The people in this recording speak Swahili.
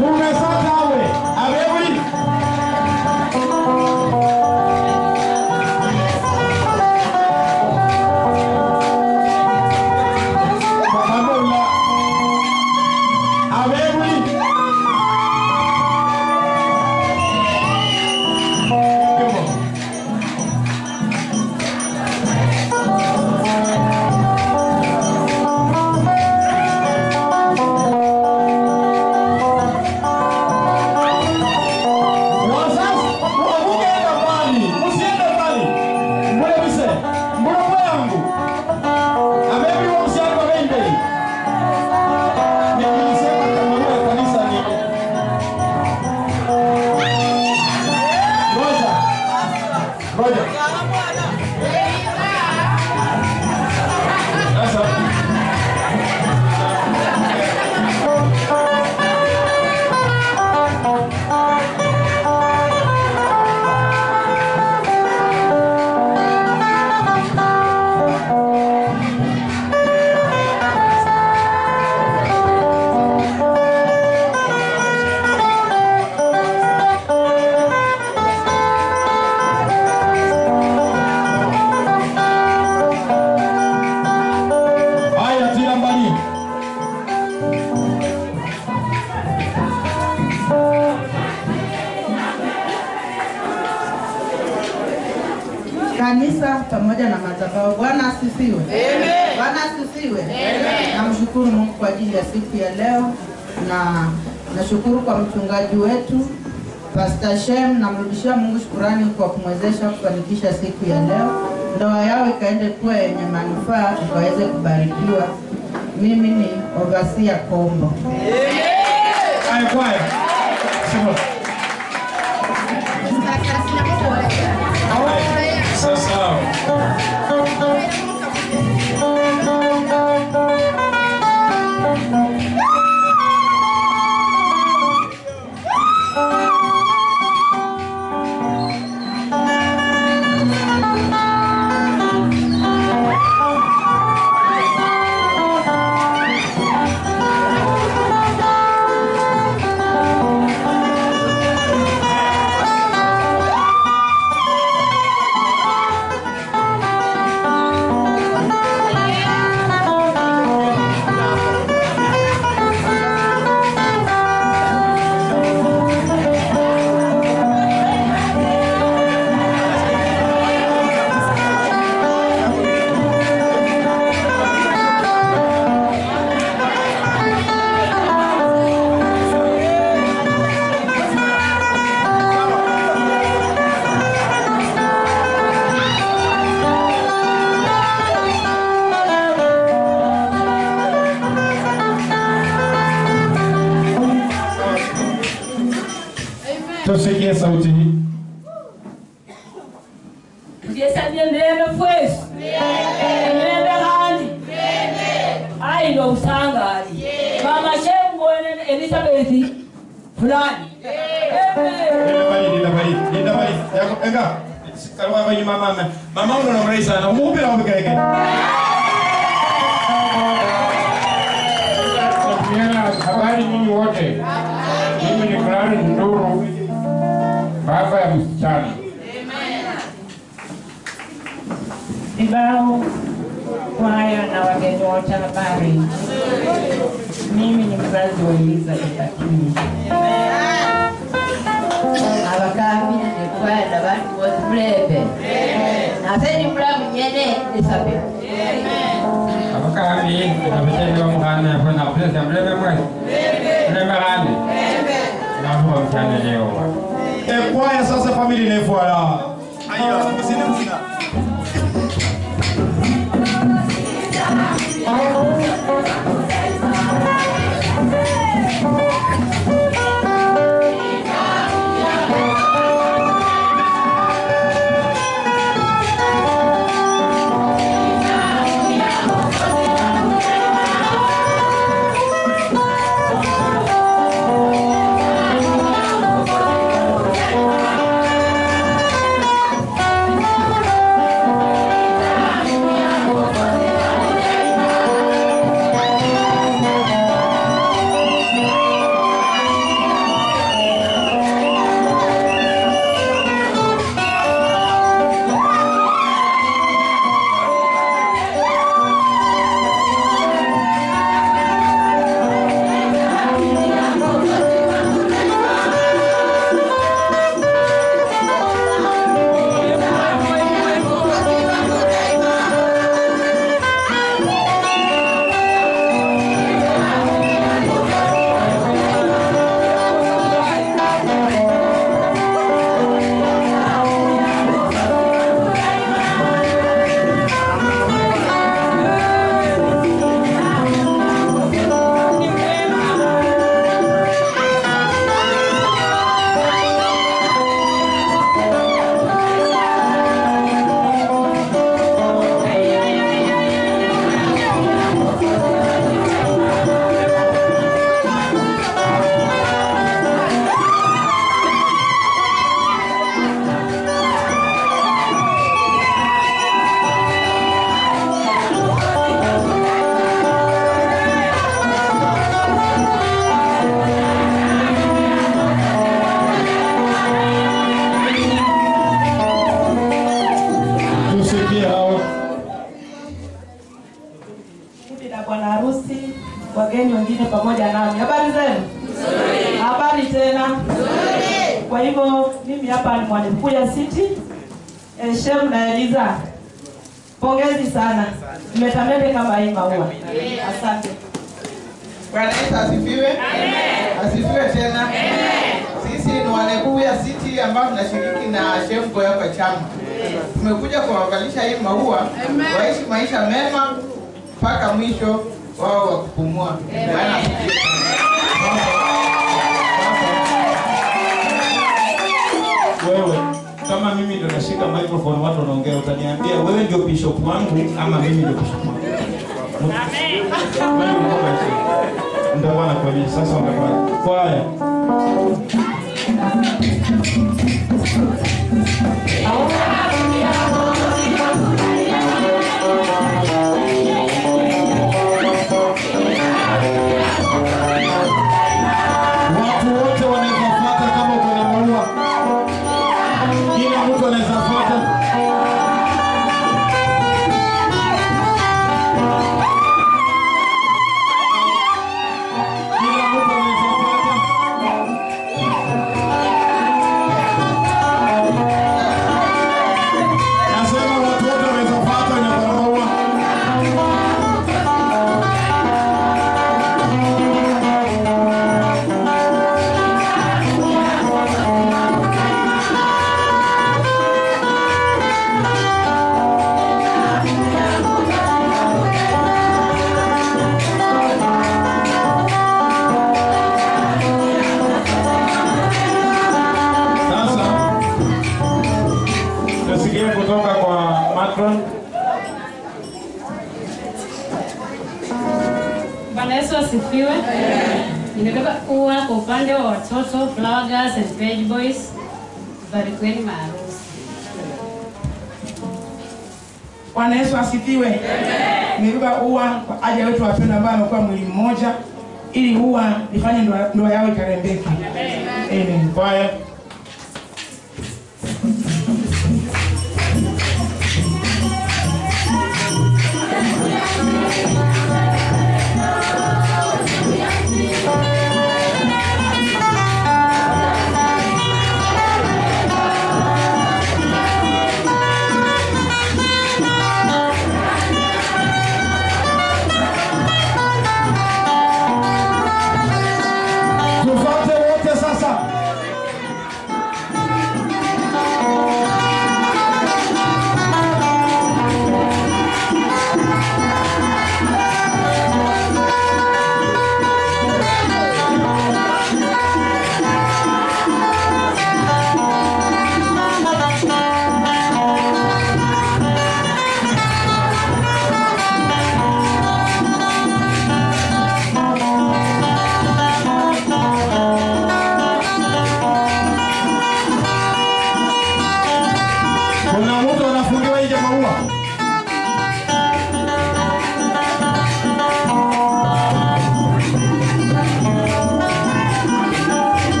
tumesatawe abebuli pamoja abebuli wazazi mugenda mbali musiende mbali mulebise mulamu yangu abebuli womusyalo babembei nikilisema tamanua ya kanisa ni ngoja ngoja sasa haya tira mbali kanisa pamoja na madhabahu. Bwana asifiwe. Bwana asifiwe. Namshukuru Mungu kwa ajili ya siku ya leo na nashukuru kwa mchungaji wetu Pastor Shem, namrudishia Mungu shukurani kwa kumwezesha kufanikisha siku ya leo, ndoa yao ikaende kuwa yenye manufaa, ikaweze kubarikiwa. Mimi ni Ovasia Kombo. haya kwaya Sema. sasa tusikie sauti hii Tugesabye mirembe fwesu mirembe kandi ayi ndo usangali mama shembone Elizabeth fulani Linda bali, linda bali, linda bali. Yako- Ega, kalwa hapa nyuma mama. Mama uno na mrai sana. Umupe na umpe keke. Tunapeana habari nyinyi wote. Mimi ni Clarence Nduru, baba ya msichana. Vibao, kwaya na wageni wote habari. Mimi ni mzazi wa Elizabeth Akinyi. abakambira nekwenda bantu bose mulembe nase ni mulamu nyene Elizabeth Abakambi abasheni b'omwana yafuna kupesa mlebe mwezi. Mlebe kandi. Nahuwa mchana leo. E kwaya sasa family inayofuata. Ayo, msini msina. Thank Kwa hivyo mimi hapa ni mwalimu ya City. Eh, Shem na Eliza, pongezi sana, mmetamete kama hii maua. Asante. Bwana Yesu asifiwe. Asifiwe tena. Sisi ni Walebuya City ambao tunashiriki na Shemko hapa chama. Tumekuja kuwavalisha hii maua waishi maisha mema mpaka mwisho wao wa kupumua. Bwana asifiwe. wewe kama mimi ndo nashika microphone watu wanaongea utaniambia wewe ndio bishop wangu ama mimi ndio bishop wangu Wewe ndio bishop. nitakuwa nakuonyesha sasa wamefanya kwaya watu wote wanaweza fuata kama uko na maua kila mtu anaweza fuata kila mtu anaweza fuata nasema watu wote wanaweza fuata wenye wako na maua Sasa tusikie kutoka kwa Macron. Bwana Yesu asifiwe. Nimebeba ua kwa upande wa watoto Flower Girls and Page Boys. Barikiweni maarusi. Bwana Yesu asifiwe. Nimebeba ua kwa ajili ya wetu wapendwa ambao wamekuwa mwili mmoja, ili ua lifanye ndoa ndoa yao ikarembeke. Amen. Kwaya.